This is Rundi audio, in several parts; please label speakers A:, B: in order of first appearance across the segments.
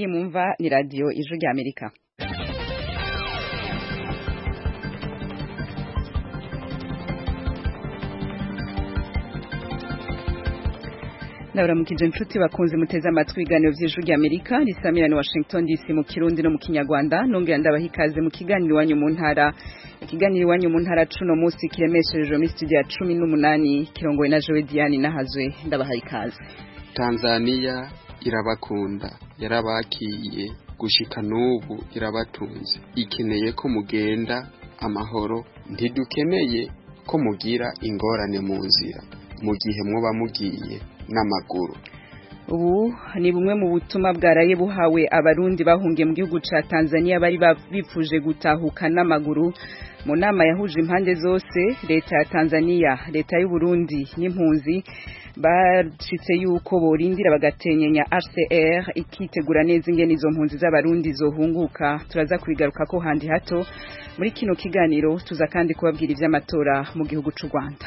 A: iyi mumva ni radiyo ijwi rya amerika ndabaramukije inshuti bakunze muteze amatwi ibiganiro by'ijwi rya amerika risamira ni washington dc mu kirundi no mu kinyarwanda nongera ndabaha ikaze mu kiganiro iwanyu mu ntara ikiganiro iwanyu mu ntara cuno munsi kiremesherejwe muri studio ya cumi n'umunani kirongowe na jowe diane nahazwe ndabaha ikaze
B: tanzaniya irabakunda yarabakiye gushika n'ubu irabatunze ikeneye ko mugenda amahoro ntidukeneye ko mugira ingorane mu nzira mu gihe muba mugiye n'amaguru
A: ubu ni bumwe mu butumwa bwaraye buhawe abarundi bahungiye mu gihugu ca Tanzania bari bifuje gutahuka n'amaguru mu nama yahuje impande zose leta ya Tanzania leta y'u Burundi n'impunzi bashitse yuko borindira bagatenyenya HCR ikitegura neza ingene izo mpunzi z'abarundi zohunguka turaza kubigaruka ko handi hato muri kino kiganiro tuza kandi kubabwira ivy'amatora mu gihugu c'u Rwanda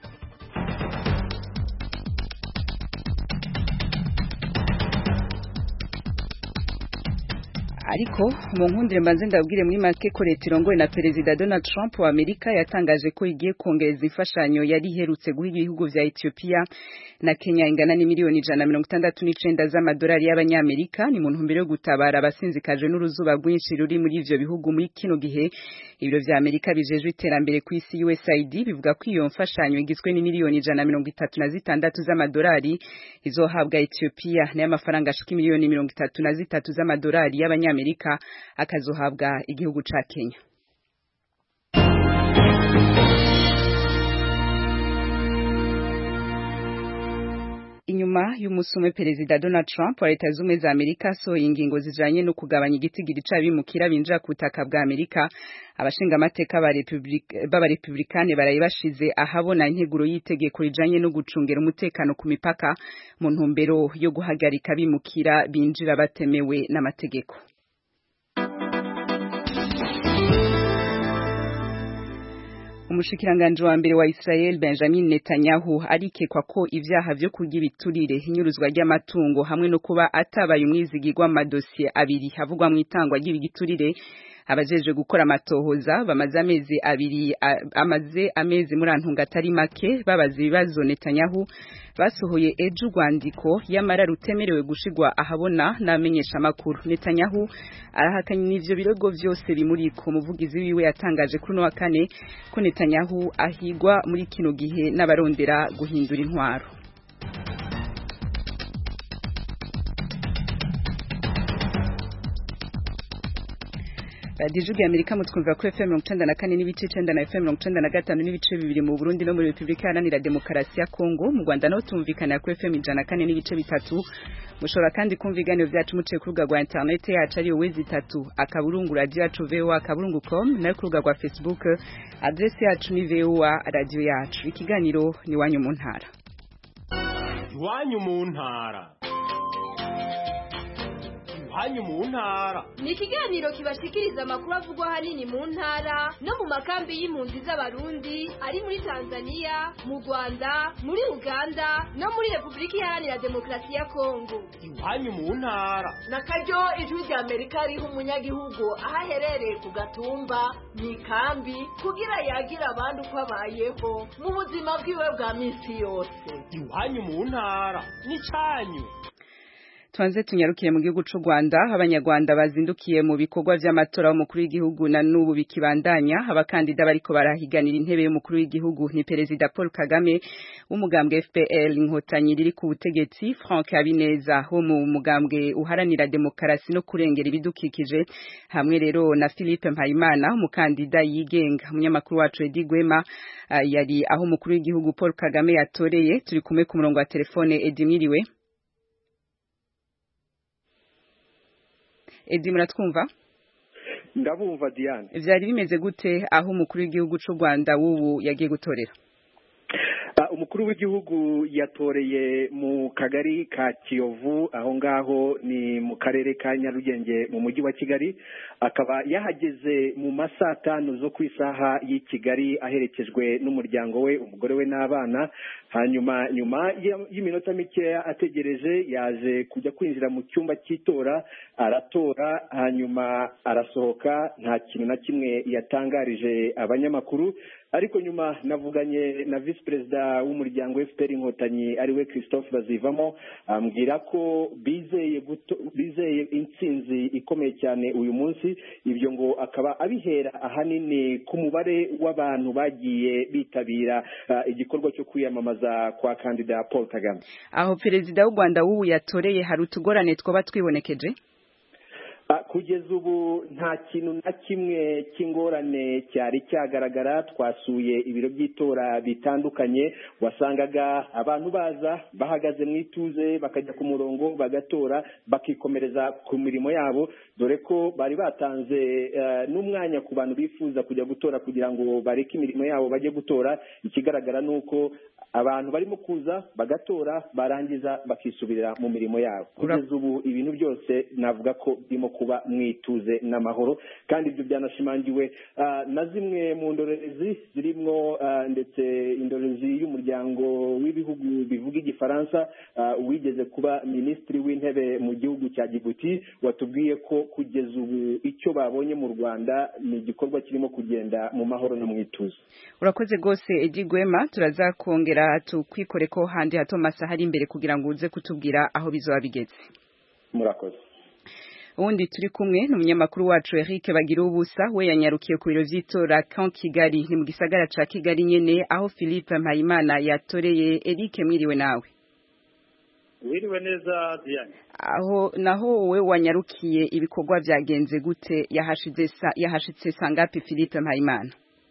A: ariko mu nkundire mbanze ndabwire muri make ko leta irongowe na perezida Donald Trump wa Amerika yatangaje ko igiye kongereza imfashanyo yari iherutse guha ibihugu vya Ethiopia na Kenya ingana n'imiliyoni ijana na mirongo itandatu n'icenda z'amadolari y'abanyamerika ni mu ntumbero yo gutabara abasinzikaje n'uruzuba rwinshi ruri muri ivyo bihugu muri kino gihe ibiro vya Amerika bijejwe iterambere ku isi USAID bivuga ko iyo mfashanyo igizwe n'imiliyoni ijana na mirongo itatu na zitandatu z'amadolari izohabwa Ethiopia n'amafaranga ashika imiliyoni mirongo itatu na zitatu z'amadolari y'abanyamerika Amerika akazohabwa igihugu ca Kenya inyuma y'umusume perezida Donald Trump wa leta z'ubumwe za Amerika asohoye ingingo zijanye no kugabanya igitigiri c'abimukira binjira ku butaka bwa Amerika abashinga amateka b'abarepublikane baraye bashize ahabona integuro y'itegeko rijanye no gucungera umutekano ku mipaka mu ntumbero yo guhagarika abimukira binjira batemewe n'amategeko umushikiranganje wa mbere wa Israel Benjamin Netanyahu arikekwa ko ivyaha vyo kurya ibiturire inyuruzwa ry'amatungo hamwe no kuba atabaye umwizigirwa amadosiye abiri havugwa mu itangwa ry'ibigiturire abajeje gukora amatohoza bamaze amezi abiri amaze amezi muri antunga atari make babaza ibibazo Netanyahu basohoye ejo urwandiko yamara rutemerewe gushigwa ahabona n'amenyesha makuru Netanyahu arahakanye n'ivyo birego vyose bimuriko umuvugizi wiwe yatangaje kuri no wa kane ko Netanyahu ahigwa muri kino gihe n'abarondera guhindura intwaro radiyo ijwi amerika mutwumvira kuri fm mirongo icenda na kane n'ibice icenda na fm mirongo icenda na gatanu n'ibice bibiri mu burundi no muri repubulika iharanira demokarasi ya kongo mu rwanda naho tumvikanira kuri fm ijana na kane n'ibice bitatu mushobora kandi kumva ibiganiro vyacu muciye ku rubuga rwa interineti yacu ariyo wezi itatu akaburungu radiyo yacu voa akaburungu com nayo ku rubuga rwa facebook adresi yacu ni voa radiyo yacu ikiganiro ni iwanyu mu ntara
C: iwanyu mu ntara iwanyu mu ntara
D: ni ikiganiro kibashikiriza amakuru avugwa ahanini mu ntara no mu makambi y'impunzi z'abarundi ari muri tanzania mu rwanda muri uganda no muri repubulika iharanira demokarasi ya kongo
C: iwanyu mu ntara
E: na karyo ijwi rya amerika riha umunyagihugu aho aherereye ku gatumba mu ikambi kugira yagira abandi uko abayeho mu buzima bwiwe bwa minsi yose
C: iwanyu mu ntara n'icanyu
A: tubanze tunyarukire mu gihugu c'u Rwanda abanyarwanda bazindukiye mu bikorwa vy'amatora y'umukuru w'igihugu na n'ubu bikibandanya abakandida bariko barahiganira intebe y'umukuru w'igihugu ni perezida Paul Kagame w'umugambwe FPL inkotanyi riri ku butegetsi Frank Habineza wo mu mugambwe uharanira demokarasi no kurengera ibidukikije hamwe rero na Philippe Mpayimana umukandida yigenga umunyamakuru wacu Edi Gwema uh, yari aho umukuru w'igihugu Paul Kagame yatoreye turi kumwe ku murongo wa telefone Edi mwiriwe Edi muratwumva
F: ndabumva Diane
A: vyari bimeze gute aho umukuru w'igihugu c'u Rwanda wubu yagiye gutorera
F: umukuru w'igihugu yatoreye mu kagari ka kiyovu aho ngaho ni mu karere ka nyarugenge mu mujyi wa kigali akaba yahageze mu ma saa tanu zo ku isaha y'i kigali aherekejwe n'umuryango we umugore we n'abana hanyuma nyuma y'iminota mikeya ategereje yaje kujya kwinjira mu cyumba cy'itora aratora hanyuma arasohoka nta kintu na kimwe yatangarije abanyamakuru ariko nyuma navuganye na visi perezida w'umuryango fpr inkotanyi ariwe christophe bazivamo ambwira ko bizeye bizeye intsinzi ikomeye cyane uyu munsi ibyo ngo akaba abihera ahanini ku mubare w'abantu bagiye bitabira igikorwa cyo kwiyamamaza kwa kandida paul kagame
A: aho perezida w'u rwanda w'ubu yatoreye hari utugorane twaba twibonekeje
F: kugeza ubu nta kintu na kimwe cy'ingorane cyari cyagaragara twasuye ibiro by'itora bitandukanye wasangaga abantu baza bahagaze mu ituze bakajya ku murongo bagatora bakikomereza ku mirimo yabo dore ko bari batanze n'umwanya ku bantu bifuza kujya gutora kugira ngo bareke imirimo yabo bajye gutora ikigaragara ni uko abantu barimo kuza bagatora barangiza bakisubirira mu mirimo yabo kugeza ubu ibintu byose navuga ko birimo kuba mwituze n'amahoro kandi ibyo byanashimangiwe na zimwe mu ndorerezi zirimo ndetse indorerezi y'umuryango w'ibihugu bivuga igifaransa wigeze kuba minisitiri w'intebe mu gihugu cya Djibouti watubwiye ko kugeza ubu icyo babonye mu rwanda ni igikorwa kirimo kugenda mu mahoro no mu ituze
A: urakoze rwose edi gwema turazakongera tukwikore ko handi hato masaha ari imbere kugira ngo uze kutubwira aho bizaba bigeze
F: murakoze
A: ubundi turi kumwe ni umunyamakuru wacu Eric bagira ubusa we yanyarukiye ku biro by'itora kan Kigali ni mu gisagara ca Kigali nyene aho Philippe Mpayimana yatoreye Eric mwiriwe nawe
G: wiriwe neza Diane
A: aho naho wowe wanyarukiye ibikorwa byagenze gute yahashize yahashitse sangapi Philippe Mpayimana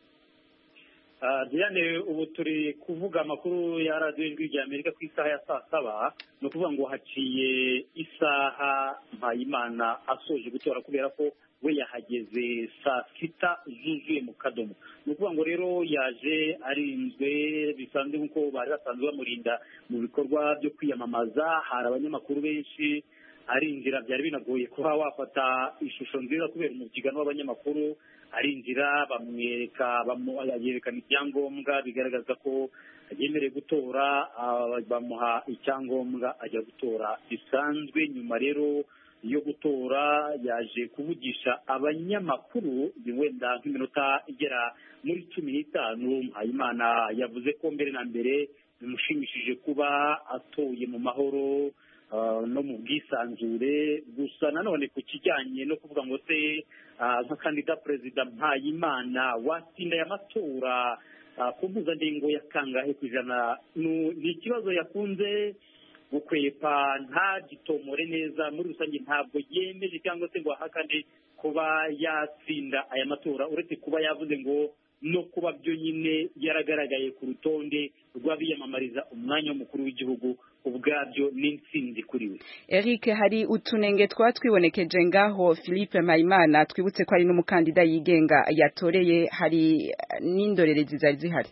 G: Diane ubu turi kuvuga amakuru ya radiyo ijwi rya Amerika ku isaha ya saa saba ni ukuvuga ngo haciye isaha Mpayimana asoje gutora kubera ko we yahageze saa sita zuzuye mu kadomo ni ukuvuga ngo rero yaje arinzwe bisanzwe nk'uko bari basanzwe bamurinda mu bikorwa byo kwiyamamaza hari abanyamakuru benshi arinjira byari binagoye kuba wafata ishusho nziza kubera umubyigano w'abanyamakuru arinjira bamwereka yerekana ibyangombwa bigaragaza ko yemerewe gutora bamuha icyangombwa ajya gutora bisanzwe nyuma rero yo gutora yaje kuvugisha abanyamakuru wenda nk'iminota igera muri cumi n'itanu mpayimana yavuze ko mbere na mbere bimushimishije kuba atoye mu mahoro no mu bwisanzure gusa nanone ku kijyanye no kuvuga ngo se nka kandida perezida mpayimana watsinda aya matora ku mpuzandengo ya kangahe ku ijana ni ikibazo yakunze gukwepa ntagitomore neza muri rusange ntabwo yemeje cyangwa se ngo ahakane kuba yatsinda aya matora uretse kuba yavuze ngo no kuba byo nyine yaragaragaye ku rutonde rw'abiyamamariza umwanya w'umukuru w'igihugu ubwabyo n'intsinzi kuri we
A: Eric hari utunenge twa twibonekeje ngaho Philippe Mpayimana twibutse ko ari n'umukandida yigenga yatoreye hari n'indorerezi zari zihari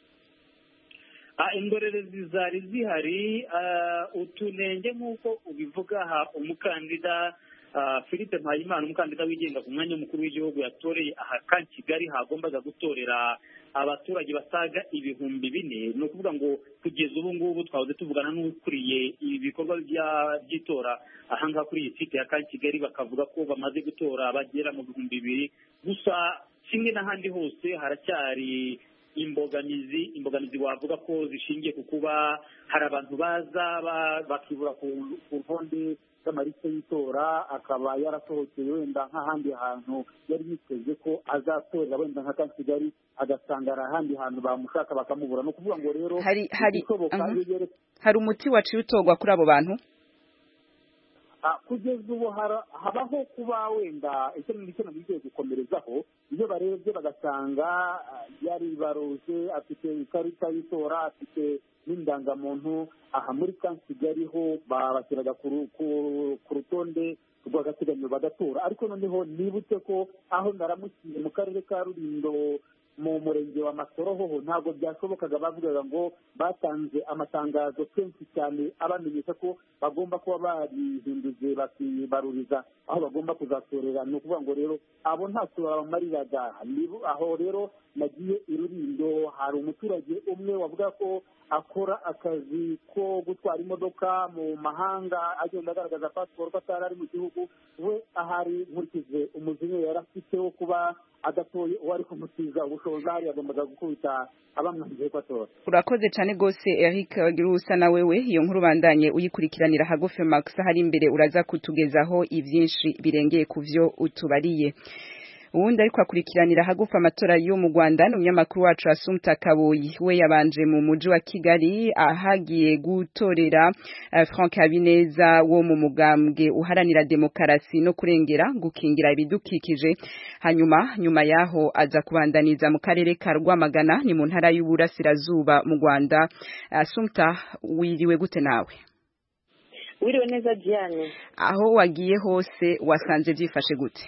G: indorerezi zari zihari utunenge nk'uko ubivuga aha umukandida philippe mpayimana umukandida wigenga ku mwanya w'umukuru w'igihugu yatoreye aha ka kigali hagombaga gutorera abaturage basaga ibihumbi bine ni ukuvuga ngo kugeza ubu ngubu twahoze tuvugana n'ukuriye ibikorwa by'itora ahangaha kuri iyi site ya ka kigali bakavuga ko bamaze gutora bagera mu bihumbi bibiri gusa kimwe n'ahandi hose haracyari imbogamizi imbogamizi wavuga ko zishingiye ku kuba hari abantu baza bakibura ku ntonde z'amarite y'itora akaba yarasohokeye wenda nk'ahandi hantu yari yiteze ko azatorera wenda nka kigali agasanga hari ahandi hantu bamushaka bakamubura ni ukuvuga ngo rero
A: hari hari hari umuti waciye utorwa kuri abo bantu
G: kugeza ubu habaho kuba wenda icyo ngicyo nagiye gukomerezaho iyo barebye bagasanga yaribaruje afite ikarita y'itora afite n'indangamuntu aha muri ka kigali ho babashyiraga ku rutonde rw'agateganyo bagatora ariko noneho nibutse ko aho naramukiye mu karere ka rurindo mu murenge wa masoro hoho ntabwo byashobokaga bavugaga ngo batanze amatangazo kenshi cyane abamenyesha ko bagomba kuba barihinduje bakibaruriza aho bagomba kuzatorera ni ukuvuga ngo rero abo ntacyo babamariraga aho rero nagiye i rurindo hari umuturage umwe wavuga ko akora akazi ko gutwara imodoka mu mahanga agenda agaragaza pasiporo ko atari ari mu gihugu we ahari nkurikije umujinya yari afite wo kuba adatoye uwo ari kumutiza ubushobozi ahari yagombaga gukubita abamwangiye ko atora
A: urakoze cyane rwose eric wagira usa na wewe iyo nkuru bandanye uyikurikiranira hagufi max hari imbere uraza kutugezaho ibyinshi birengeye ku byo utubariye uwundi ariko akurikiranira hagufa amatora yo mu Rwanda ni umunyamakuru wacu Asumta Kaboyi we yabanje mu muji wa Kigali ahagiye gutorera uh, Frank Habineza wo mu mugambwe uharanira demokarasi no kurengera gukingira ibidukikije hanyuma nyuma yaho aza kubandaniza mu karere ka Rwamagana ni mu ntara y'uburasirazuba mu Rwanda Asumta wiriwe gute nawe
H: wiriwe neza Diane
A: aho wagiye hose wasanze byifashe gute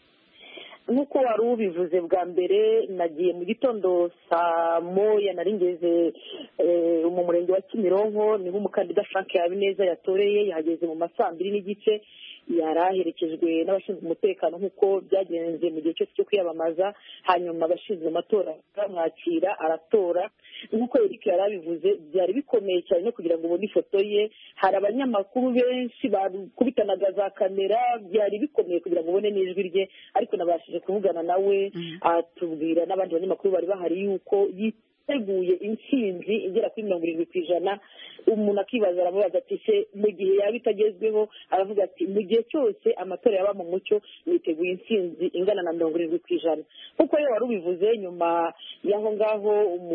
H: nk'uko wari ubivuze bwa mbere nagiye mu gitondo saa moya nari ngeze mu murenge wa kimironko niho umukandida frank habineza yatoreye yahageze mu ma saa mbiri n'igice yari aherekejwe n'abashinzwe umutekano nk'uko byagenze mu gihe cyose cyo kwiyamamaza hanyuma abashinzwe amatora baramwakira aratora nk'uko Eric yari abivuze byari bikomeye cyane no kugira ngo ubone ifoto ye hari abanyamakuru benshi bakubitanaga za kamera byari bikomeye kugira ngo ubone n'ijwi rye ariko nabashije kuvugana nawe atubwira n'abandi banyamakuru bari bahari yuko yiteguye intsinzi igera kuri mirongo irindwi ku ijana umuntu akibaza aramubaza ati se mu gihe yaba itagezweho aravuga ati mu gihe cyose amatora yaba mu mucyo niteguye intsinzi ingana na mirongo irindwi ku ijana kuko iyo wari ubivuze nyuma y'aho ngaho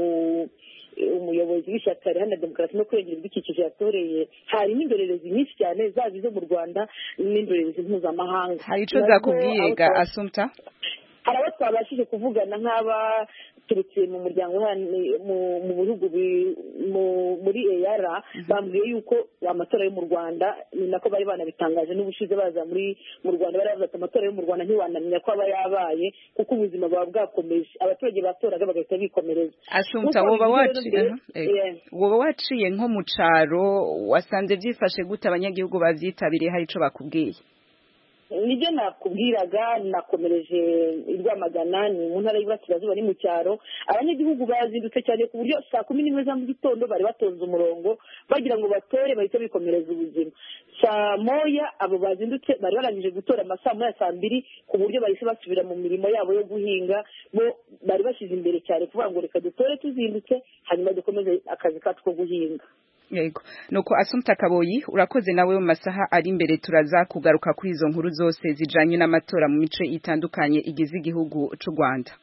H: umuyobozi w'ishyaka riharanira demokarasi no kurengera ibidukikije yatoreye hari n'indorerezi nyinshi cyane zaba izo mu rwanda n'indorerezi mpuzamahanga
A: hari icyo zakubwiye ga asumta
H: hari abo twabashije kuvugana nk'abaturutse mu muryango mu bihugu muri eyara bambwiye yuko amatora yo mu rwanda ni nako bari banabitangaje n'ubushize baza muri mu rwanda bari bavuga ati amatora yo mu rwanda ntiwanamenya ko aba yabaye kuko ubuzima buba bwakomeje abaturage batoraga bagahita bikomereza
A: asumta woba waciye nko mu cyaro wasanze byifashe gute abanyagihugu babyitabiriye hari icyo bakubwiye
H: nibyo nakubwiraga nakomereje i rwamagana ni mu ntara y'iburasirazuba ni mu cyaro abanyagihugu bazindutse cyane ku buryo saa kumi n'imwe za mu gitondo bari batonze umurongo bagira ngo batore bahite bikomereza ubuzima saa moya abo bazindutse bari barangije gutora amasaa moya saa mbiri ku buryo bahise basubira mu mirimo yabo yo guhinga bo bari bashyize imbere cyane kuvuga ngo reka dutore tuzindutse hanyuma dukomeze akazi kacu ko guhinga
A: yego nuko asumta kaboyi urakoze nawe mu masaha ari imbere turaza kugaruka kuri izo nkuru zose zijanye n'amatora mu mice itandukanye igize igihugu c'u Rwanda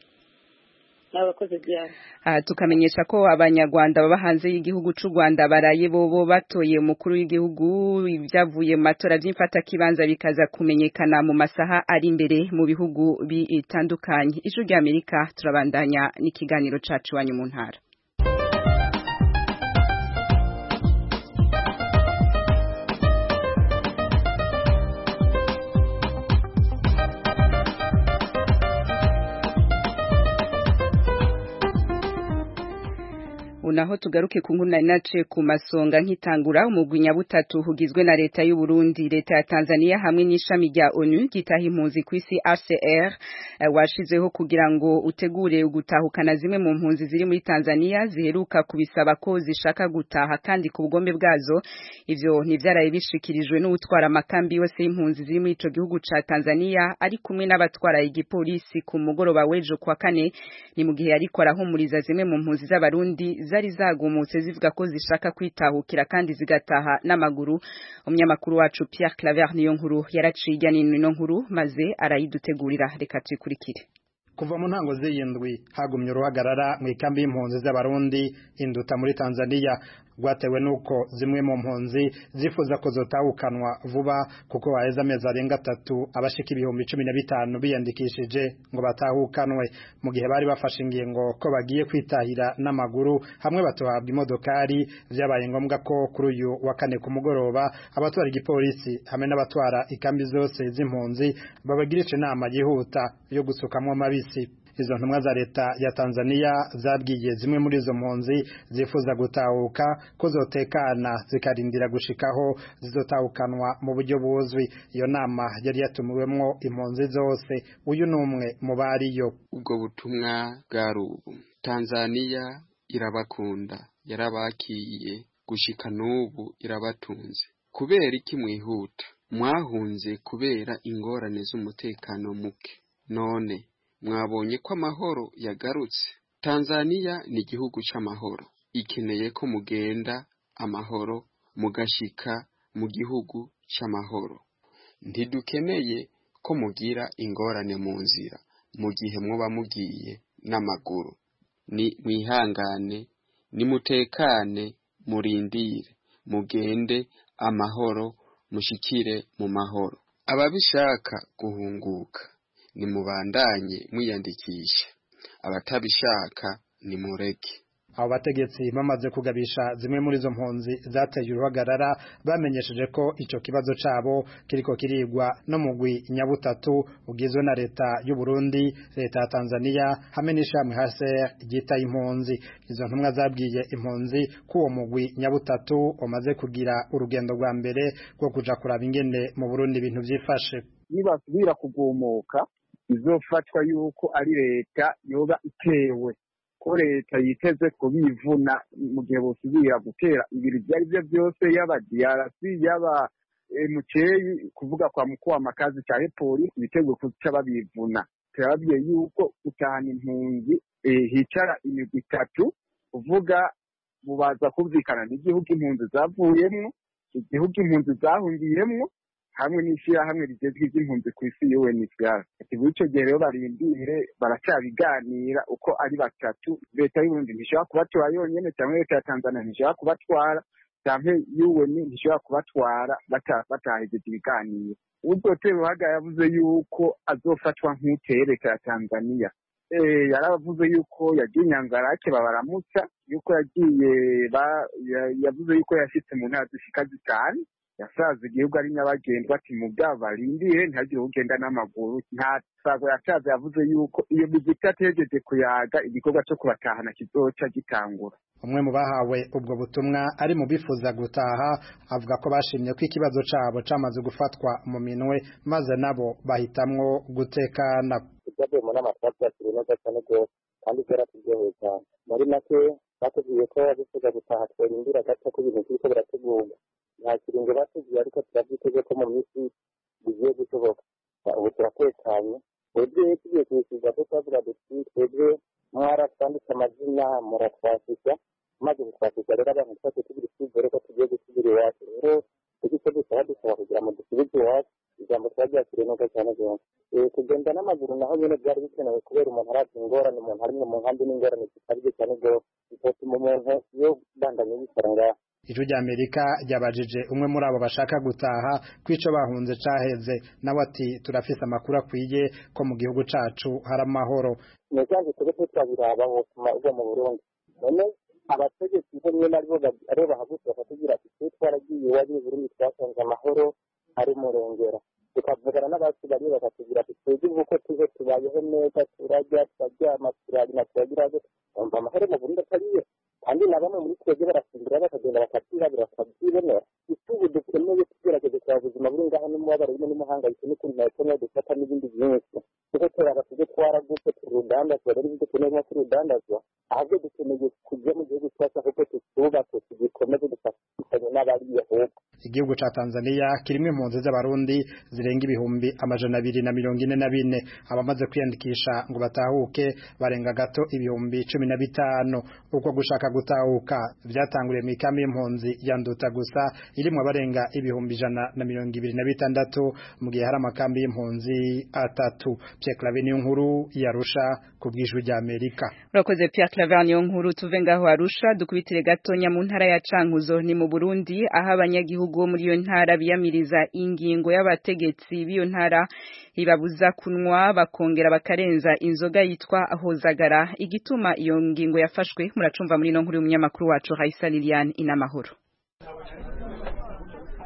H: uh,
A: tukamenyesha ko abanyarwanda baba hanze y'igihugu c'u Rwanda baraye bobo batoye umukuru w'igihugu ibyavuye mu matora by'imfata kibanza bikaza kumenyekana mu masaha ari imbere mu bihugu bitandukanye ijuru ry'Amerika turabandanya n'ikiganiro cacu wanyu mu ntara naho tugaruke ku nkuru nari naciye ku masonga nkitangura umugwi nyabutatu hugizwe na leta y'u Burundi leta ya Tanzania hamwe n'ishami rya ONU gitaha impunzi ku isi HCR uh, washizeho kugira ngo utegure gutahukana zimwe mu mpunzi ziri muri Tanzania ziheruka kubisaba ko zishaka gutaha kandi ku bugombe bwazo ivyo ntivyaraye bishikirijwe n'utwara amakambi yose y'impunzi ziri muri ico gihugu ca Tanzania ari kumwe n'abatwara igipolisi ku mugoroba w'ejo kwa kane ni mu gihe ariko arahumuriza zimwe mu mpunzi z'abarundi zari zagumutse zivuga ko zishaka kwitahukira kandi zigataha n'amaguru umunyamakuru wacu Pierre Claver niyo nkuru yaraciye ijya n'ino nkuru maze arayidutegurira reka tuyikurikire
I: kuva mu ntango z'iyindwi hagumye uruhagarara mu ikambi y'impunzi z'abarundi induta muri Tanzania rwatewe nuko zimwe mu mpunzi zifuza ko zotahukanwa vuba kuko haheze amezi arenga atatu abashika ibihumbi cumi na bitanu biyandikishije ngo batahukanwe mu gihe bari bafashe ingingo ko bagiye kwitahira n'amaguru hamwe batohabwa imodokari vyabaye ngombwa ko kuri uyu wa kane ku mugoroba abatwara igipolisi hamwe n'abatwara ikambi zose z'impunzi babagirisha inama yihuta yo gusukamwo mabisi izo ntumwa za leta ya Tanzania zabwiye zimwe muri izo mpunzi zifuza gutahuka ko zotekana zikarindira gushikaho zizotahukanwa mu buryo buzwi iyo nama yari yatumiwemwo impunzi zose uyu ni umwe mu bariyo
B: ubwo butumwa bwari ubu Tanzania irabakunda yarabakiye gushika n'ubu irabatunze kubera iki mwihuta mwahunze kubera ingorane z'umutekano muke none mwabonye ko amahoro yagarutse Tanzania ni igihugu c'amahoro ikeneye ko mugenda amahoro mugashika mu gihugu c'amahoro ntidukeneye ko mugira ingorane mu nzira mu gihe muba mugiye n'amaguru ni mwihangane nimutekane murindire mugende amahoro mushikire mu mahoro ababishaka guhunguka nimubandanye mwiyandikisha abatabishaka nimureke
I: abo bategetsi bamaze kugabisha zimwe muri izo mpunzi zateye uruhagarara bamenyesheje ko ico kibazo cabo kiriko kirigwa no mugwi nyabutatu ugizwe na leta y'u Burundi leta ya Tanzania hamwe n'ishamwe hase ryita impunzi izo ntumwa zabwiye impunzi ko uwo mugwi nyabutatu umaze kugira urugendo rwa mbere rwo kuja kuraba ingene mu Burundi ibintu vyifashe
J: nibasubira kugumuka izofatwa yuko ari leta yoba itewe ko leta yiteze kubivuna mu gihe bosubira gutera ibintu ibyo ari byo byose yaba DRC yaba muceyi kuvuga kwa mkuu wa makazi ca polisi biteguye kuca babivuna turababwiye yuko gutahana impunzi hicara imigwi itatu kuvuga bubaza kumvikana n'igihugu impunzi zavuyemwo igihugu impunzi zahungiyemwo hamwe n'ishyirahamwe rigezwe iby'impunzi ku isi UNHCR ati muri icyo gihe rero barindire baracyabiganira uko ari batatu leta y'uburundi ntishobora kubatwara yonyine cyangwa leta ya tanzania ntishobora kubatwara cyangwa UN ntishobora kubatwara batahejeje ibiganiro uzotera uruhaga yavuze yuko azofatwa nk'uteye leta ya tanzania yaravuze yuko yagiye inyangarake babaramutsa yuko yagiye yavuze yuko yashyitse mu ntara zishika zitanu yasaza igihugu ari nyabagendwa ati mu bwabo barindire ntihagire ugenda n'amaguru nta sago yasaza yavuze yuko iyo migwi itategereje kuyaga igikorwa cyo kubatahana kizoca gitangura
I: umwe mu bahawe ubwo butumwa ari mu bifuza gutaha avuga ko bashimye ko ikibazo cabo camaze gufatwa mu minwe maze nabo bahitamwo gutekana
K: ibyavuye mu nama twabyakiriye neza cyane rwose kandi byaraturyoheye cyane muri make batubwiye ko bifuza gutaha tworindira gato ko ibintu biriko birategurwa nta kiringo batubwiye ariko turabyiteze ko mu minsi bigiye gushoboka ubu turatekanye twebwe tugiye kubisiza ko twavuga duti twebwe mwaratwanditse amazina muratwasisha maze kutwasisha rero abantu twese tugira icyizere ko tugiye gusubira iwacu rero icyo dusaba dusaba kugira ngo dusubize iwacu ijambo twaryakiriye neza cyane rwose kugenda n'amaguru naho nyine byari bikenewe kubera umuntu arazi ingorane umuntu arimwe mu nkambi n'ingorane zikabije cyane rwose bitotuma umuntu iyo bandanye yicara ngaho
I: ijwi ry'amerika ryabajije umwe muri abo bashaka gutaha kwico bahunze caheze nawe ati turafise amakuru akwiye ko mu gihugu cacu hari amahoro
K: nisanzwe twebwe twabiraba botuma ugwa mu burundi none abategetsi bo rimwe na rimwe aribo bahagutse bakatubwira ati twe twaragiye iwanyu i burundi twasanze amahoro ari murengera tukavugana n'abacu bariyo bakatubwira ati twebwe uko tuze tubayeho neza turarya turaryama turarima turagira umva amahoro mu burundi atariyo kandi na bamwe muri twebwe barasimbura bakagenda bakabyirabura bakabyibonera itubu dukeneye tugerageze kureba ubuzima buri ngaho n'umubabaro urimo n'umuhangayiko n'ukuntu nakeneye dufata n'ibindi byinshi kuko turaba tujye twaragutse turudandazwa rero ibyo dukeneye nko turudandazwa ahubwo dukeneye kujya mu gihugu cyacu ahubwo tutubake tugikomeze dufatanye n'abariya ahubwo
I: igihugu ca Tanzania kirimo impunzi z'abarundi zirenga ibihumbi amajana abiri na mirongo ine na bine abamaze kwiyandikisha ngo batahuke barenga gato ibihumbi cumi na bitanu uko gushaka gutahuka vyatanguriye mu ikambi y'impunzi ya Nduta gusa irimwo abarenga ibihumbi ijana na mirongo ibiri na bitandatu mu gihe hari amakambi y'impunzi atatu Pierre Claver niyo nkuru yarusha ku bw'ijwi rya Amerika
A: urakoze Pierre Claver niyo nkuru tuve ngaho arusha dukubitire gatonya mu ntara ya Cankuzo ni mu Burundi aho abanyagihugu bo muri iyo ntara biyamiriza ingingo y'abategetsi b'iyo ntara ibabuza kunwa bakongera bakarenza inzoga yitwa hozagara igituma iyo ngingo yafashwe muracumva muri no nkuru y'umunyamakuru wacu Raisa Liliane inamahoro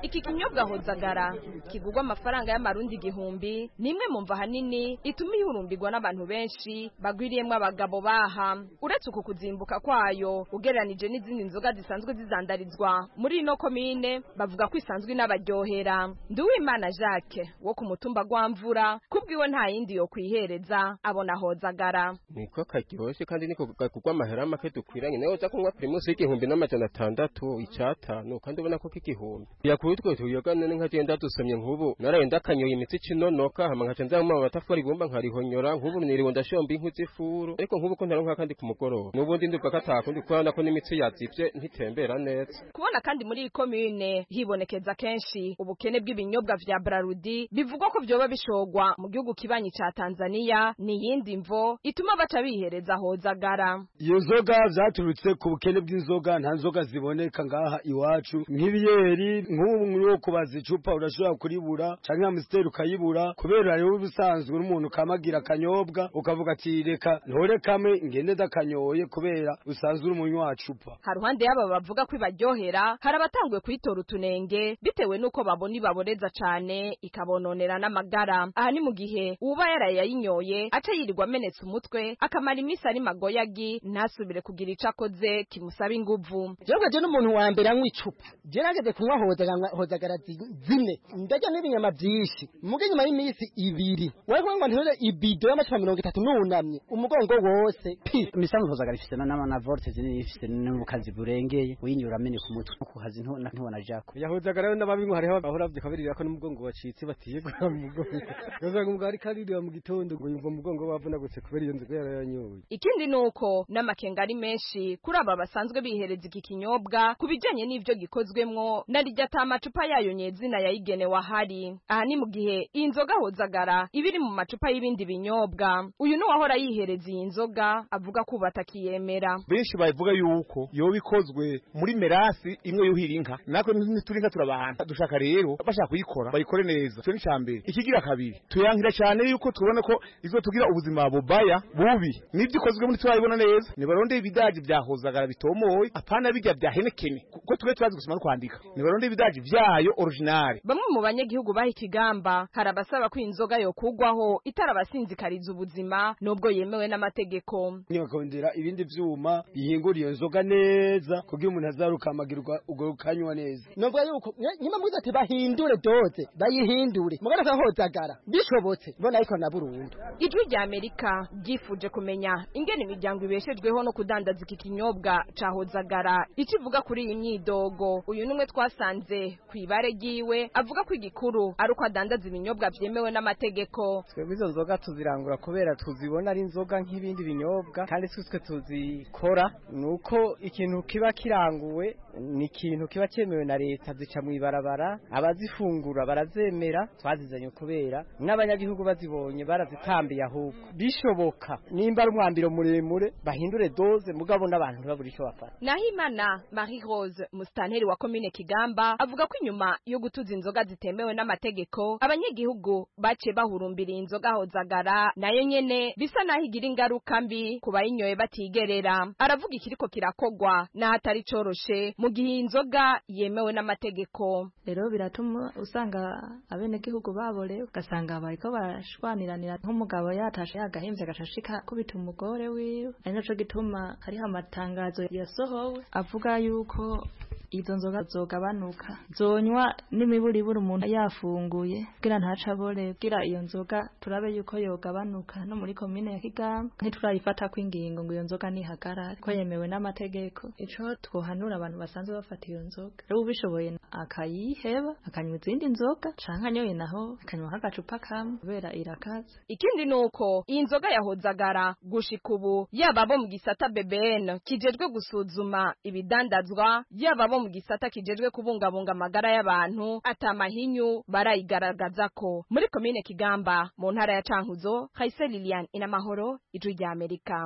L: iki kinyobwa hozagara kigurwa amafaranga y'amarundi igihumbi ni imwe mu mva hanini ituma ihurumbirwa n'abantu benshi bagwiriyemwo abagabo baha uretse uku kuzimbuka kwayo ugereranije n'izindi nzoga zisanzwe zizandarizwa muri ino komine bavuga ko isanzwe inabaryohera nduwimana jacques wo ku mutumba gwamvura kubwiwe nta yindi yo kwihereza abona hozagara
M: niko karyoshye kandi niko kagurwa amahera make dukwiranye nawe uza kunywa primus y'igihumbi n'amajana atandatu icatanu kandi ubona ko k'igihumbi yakuri utwo tuyoga none nkagenda dusomye nk'ubu naraye ndakanyoye imitsi cinonoka hama nkaca nza mu matafari ibumba nkarihonyora nk'ubu niriwe ndashomba inkwi z'ifuru ariko nk'ubu ko ntaronka kandi ku mugoroba n'ubundi ndumva ko atakundi kubona ko n'imitsi yazivye ntitembera neza
L: kubona kandi muri iyi komine hibonekeza kenshi ubukene bw'ibinyobwa vya brarudi bivugwa ko vyoba bishogwa mu gihugu kibanyi ca tanzaniya ni iyindi mvo ituma baca bihereza hozagara
N: iyo nzoga zaturutse ku bukene bw'inzoga nta nzoga ziboneka ngaha iwacu nk'ibiyeri nk'ubu muri kubaza icupa urashobora kuribura canke amusiteri ukayibura kubera rero ubusanzwe n'umuntu kamagira akanyobwa ukavuga ati reka ntore kamwe ngende ndakanyoye kubera usanzwe uri umunywa wa cupa
L: haruhande y'aba bavuga ko ibaryohera hari abatanguye kuyitora utunenge bitewe n'uko babona ibaboreza cane ikabononera n'amagara aha ni mu gihe uba yaraye yayinyoye aca yirirwa amenetse umutwe akamara iminsi ari magoyagi ntasubire kugira ico akoze kimusaba inguvu
O: jewe je n'umuntu wa mbere anywa icupa je nageze kunywa hozagara hozagara zi- zine ndarya n'ibinyama vyinshi muga inyuma y'iminsi ibiri wewe ngo ntere ibido y'amacupa mirongo itatu nunamye umugongo wose pi
P: imisanzu hozagara ifise na na volte zinini ifise n'ubukazi burengeye uyinyura amene ku mutwe no kuhazi nto ntibona jako
Q: yahozagara rero n'ababinywa hariho bahora bavyikabirira ko n'umugongo wacitse batiyegura mu mugongo ugasanga umugabo ariko aririra mu gitondo ngo yumva umugongo wavunagutse kubera iyo nzoga yarayanyoye
L: ikindi nuko n'amakenga ari menshi kuri aba basanzwe bihereza iki kinyobwa ku bijanye n'ivyo gikozwemwo na rirya ata amacupa yayo nyezina yayigenewe ahari aha ni mu gihe iyi nzoga hozagara iba iri mu macupa y'ibindi binyobwa uyu ni uwahora yihereza iyi nzoga avuga ko ubu atakiyemera
R: benshi bavuga yuko yoba ikozwe muri merasi imwe yuhira inka natwe ntituri inka turabahana dushaka rero bashaka kuyikora bayikore neza icyo ni icya mbere ikigira kabiri tuyankira cyane yuko tubona ko izo tugira ubuzima bubaya bubi nibyo ikozwe muri turabibona neza nibarondeye ibidaji bya hozagara bitomoye apana bijya bya henekene kuko twe turazi gusoma no kwandika nibarondeye ibidaji byayo originale
L: bamwe mu banyagihugu baha ikigamba hari abasaba ko iyi nzoga yokugwaho itarabasinzikariza ubuzima nubwo yemewe n'amategeko
N: bakongera ibindi vyuma bihingura iyo nzoga neza kugira umuntu azarukamagirwa ubwo rukanywa neza
O: novuga yuko nye- nyuma mwiza ati bahindure doze bayihindure mugana ka hozagara bishobotse mbona ariko na burundu
L: ijwi rya amerika ryifuje kumenya ingene imiryango ibeshejweho no kudandaza iki kinyobwa ca hozagara ico ivuga kuri iyi myidogo uyu numwe twasanze ku ibare ryiwe avuga ko igikuru ari uko adandaza ibinyobwa vyemewe n'amategeko
Q: twebwe izo nzoga tuzirangura kubera tuzibona ari inzoga nk'ibindi binyobwa kandi twe tuzikora ni uko ikintu kiba kiranguwe ni ikintu kiba cyemewe na leta zica mu ibarabara abazifungura barazemera twazizanye kubera n'abanyagihugu bazibonye barazitambiye ahubwo bishoboka nimba ari umwambiro muremure bahindure doze mugabo n'abantu ntibabure icyo bafata
L: Nahimana Marie Rose musitanteri wa komine Kigamba avuga ko inyuma yo gutuza inzoga zitemewe n'amategeko abanyagihugu baciye bahurumbira inzoga hozagara nayo nyene bisa naho igira ingaruka mbi ku bayinyoye batigerera aravuga ikiriko kirakogwa n'ahatari coroshe mu gihe iyi nzoga yemewe n'amategeko
S: rero biratuma usanga abenegihugu babore ugasanga bariko barashwaniranira nk'umugabo yatashe yagahimvye agashashika kubita umugore wiwe ari naco gituma hariho amatangazo yasohowe avuga yuko izo nzoga zogabanuka zonywa n'imiburiburi umuntu yafunguye kugira ntaca abore kugira iyo nzoga turabe yuko yogabanuka no muri komine ya Kigamba ntiturayifata ko ingingo ngo iyo nzoga nihagarare ko yemewe n'amategeko ico twohanura abantu basanzwe bafata iyo nzoga rero ubishoboye akayiheba akanywa izindi nzoga canke anyoye naho akanywa nk'agacupa kamwe kubera irakaze
L: ikindi nuko iyi nzoga yahozagara gushika ubu yaba abo mu gisata BBN kijejwe gusuzuma ibidandazwa yaba abo mu gisata kijejwe kubungabunga amagara y'abantu atamahinyu barayigaragaza ko muri komine Kigamba mu ntara ya Cankuzo Khaise Lilian inamahoro ijwi rya Amerika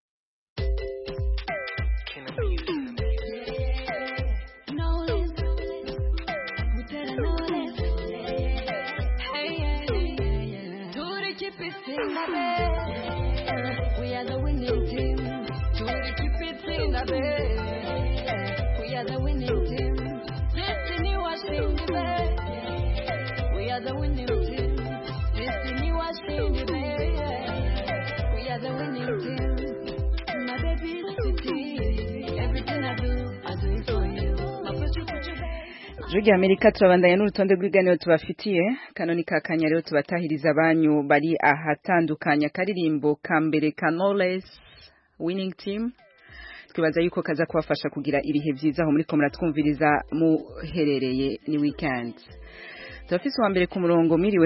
T: We are the winning team. Judy, keep it in the bed. We are the winning team. Destiny was in the bed.
A: Ijwi rya Amerika turabandanya n'urutonde rw'ibiganiro tubafitiye kano ni kakanya rero tubatahiriza abanyu bari ahatandukanya akaririmbo ka mbere ka Knowless winning team twibaza yuko kaza kubafasha kugira ibihe byiza aho muri ko muratwumviriza muherereye ni weekend turafise uwa mbere ku murongo miriwe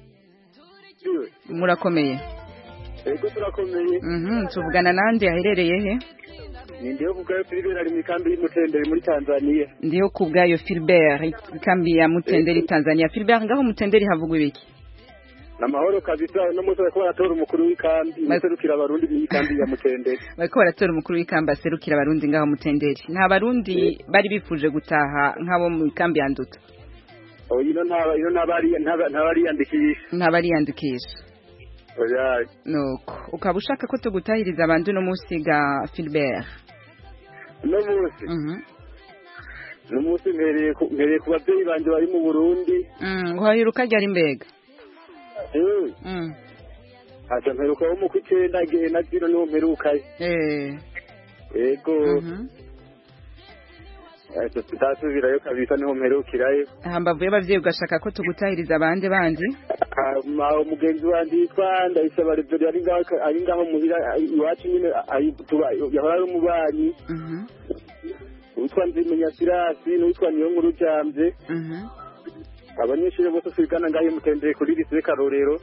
A: murakomeye
U: ego turakomeye
A: mhm tuvugana nande aherereye he
U: nindiho kubwayo Philibert ari mu ikambi y'umutenderi muri Tanzania
A: ndiho kubwayo Philbert ikambi ya Mutenderi Tanzania Philbert ngaho Mutenderi havugwa ibiki
U: namahoro kabisa no munsi bariko baratora umukuru w'ikambi muserukira abarundi mu ikambi ya Mutenderi
A: bariko baratora umukuru w'ikambi aserukira abarundi ngaho Mutenderi nta barundi bari bifuje gutaha nk'abo mu ikambi ya Nduta
U: oya ino ntaba ino ntabari ntabariyandikisha
A: ntabariyandikisha
U: oya
A: nuko ukaba ushaka ko tugutahiriza abantu no munsi ga Philbert
U: no munsi no munsi mpereye ku mpereye ku babyeyi banje bari mu Burundi
A: mm uhayiruka ryari mbega
U: eh
A: mm
U: acha mperuka wo mu kwicenda gihe na zino niho mperukayo
A: eh
U: ego Ese tutasubirayo kabisa niho mperukirayo
A: hambavu y'abavyeyi ugashaka ko tugutahiriza abandi bandi
U: ma umugenzi wanje yitwa ndayisaba reveri ari ngaho ari ngaho muhira iwacu nyine ari- tuba- yahora ari umubanyi uwitwa nzimenya sirasi n'uwitwa niyo nkuru jamvye abanyeshuri bose twigana ngaho mutendere kuri lise karorero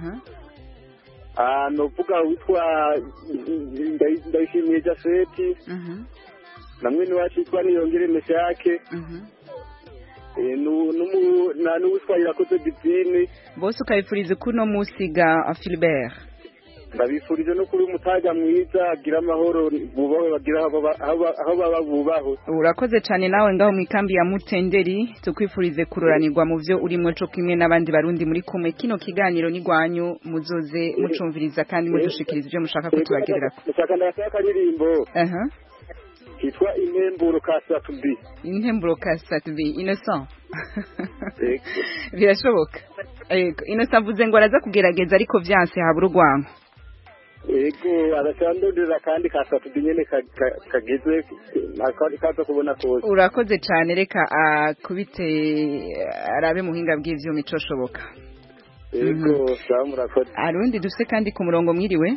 U: Ah, novuga witwa Ndayi- ndayishimiye jafeti na mwene wacu yitwa niyongere meshake Eh, nu- numu- na n'uwitwa irakoze divine
A: bose ukabifuriza kuno munsi ga Philbert
U: ndabifurije no kuri umutaga mwiza agira amahoro bubahwe bagira aho baba- aho ba- aho baba bubahwe
A: urakoze cyane nawe ngaho mu ikambi ya Mutenderi tukwifurize kururanirwa mu byo urimo cyo kimwe n'abandi barundi muri kumwe kino kiganiro ni gwanyu muzoze mucumviriza kandi mudushikiriza ibyo mushaka ko tubagerera
U: mushaka ndasaba akaririmbo
A: aha
U: kitwa intemburo ka satubi
A: intemburo ka satubi innocent birashoboka yego innocent avuze ngo araza kugerageza ariko vyanse habura urwango
U: ego aracandondera kandi ka satubi nyene ka- ka- kageze aka- kaza kubona kose
A: urakoze cyane reka akubite arabe muhinga bw'ivyuma icoshoboka
U: ego sawa murakoze
A: arundi dufite kandi ku murongo mwiriwe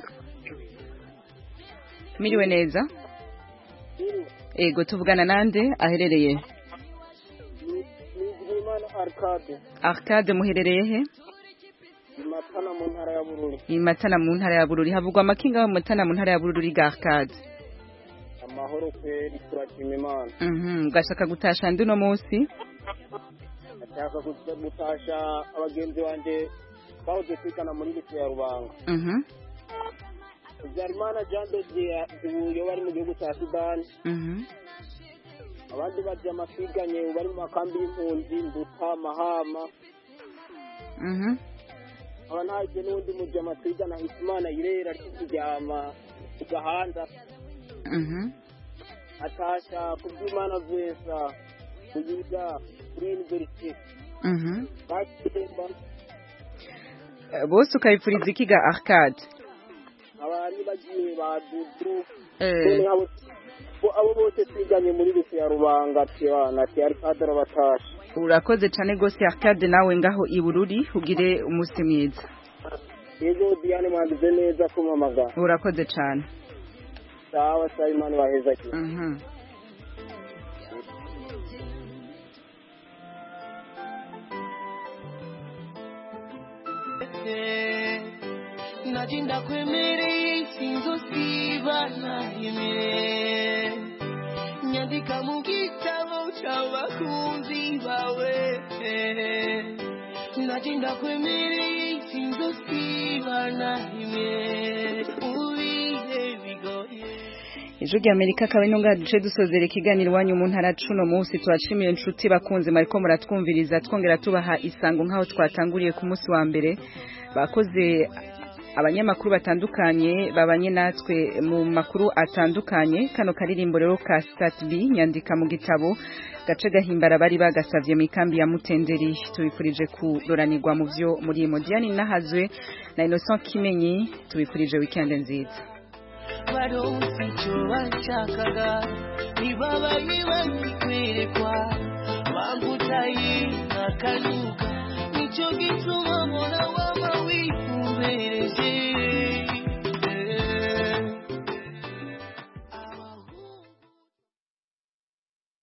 A: mwiriwe neza ego tuvugana nande aherereye
V: Nizigimana Arcade
A: arcade muherereye he
V: Matana mu ntara ya Bururi
A: i matana mu ntara ya bururi havugwa amakinga yo mu matana mu ntara ya bururi ga arcade
V: amahoro kweri turashima Imana
A: mhm ugashaka gutasha ndi uno munsi
V: ndashaka kuza gutasha abagenzi banje bahoze kwigana muri lise ya Rubanga
A: mhm
V: Habyarimana Jean de Dieu ubu bari mu gihugu cya Sudani
A: mhm
V: abandi baje amakwiganye ubu bari mu makambi y'impunzi Nduta Mahama
A: mhm
V: aba ntaje n'undi muje amakwigana Hitimana Irera ari kuryama ku gahanda
A: mhm
V: atasha kubyimana Vesa kuyiga kuri university
A: mhm
V: bakemba
A: Eh, bose ukabifuriza iki ga arcade
V: abantu bagiye badudu
A: Eh.
V: none abo bo- abo bose twiganye muri lise ya rubanga tibana ati ari kadara batasha
A: urakoze cyane rwose arcade nawe ngaho i bururi ugire umunsi mwiza
V: yego diane mwanduze neza kumamagara
A: urakoze cyane
V: sawa sawa imana baheza ki
A: mhm
T: najinda kwemereye sinzosiba nahimire nyandika mu gitabo cy'abakunzi bawe najinda kwemereye sinzosiba nahimire mu bihe bigoye
A: Ijwi rya Amerika akaba ino ngaha duce dusozera ikiganiro iwanyu mu ntara cuno munsi tubashimiye inshuti bakunze mariko muratwumviriza twongera tubaha isango nk'aho twatanguriye ku munsi wa mbere bakoze abanyamakuru batandukanye babanye natwe mu makuru atandukanye kano karirimbo rero ka Stat B nyandika mu gitabo gace gahimbara bari bagasavye mu ikambi ya Mutenderi tubifurije kuroranirwa mu vyo muri Modiani nahazwe na Innocent Kimenyi tubifurije weekend nziza
T: baronse icyo bashakaga ntibabaye bakikwerekwa bambuta akanyuka nicyo gituma mpora wama wiyo